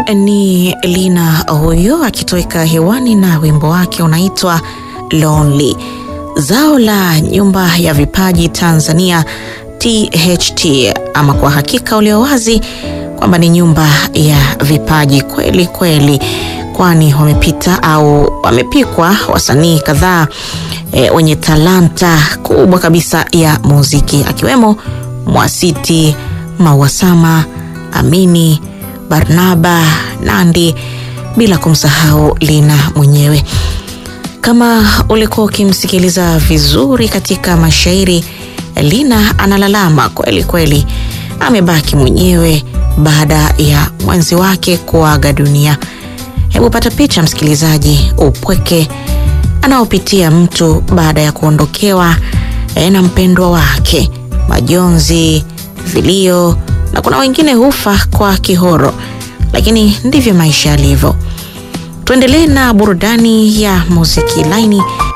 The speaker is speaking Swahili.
ni Lina huyo akitoweka hewani na wimbo wake unaitwa Lonely. Zao la nyumba ya vipaji Tanzania THT, ama kwa hakika ulio wazi kwamba ni nyumba ya vipaji kweli kweli, kwani wamepita au wamepikwa wasanii kadhaa e, wenye talanta kubwa kabisa ya muziki akiwemo Mwasiti, Mawasama, Amini, Barnaba, Nandi, bila kumsahau Lina mwenyewe. Kama ulikuwa ukimsikiliza vizuri katika mashairi, Lina analalama kweli kweli, amebaki mwenyewe baada ya mwenzi wake kuaga dunia. Hebu pata picha msikilizaji, upweke anaopitia mtu baada ya kuondokewa na mpendwa wake, majonzi, vilio, na kuna wengine hufa kwa kihoro, lakini ndivyo maisha yalivyo. Tuendelee na burudani ya muziki laini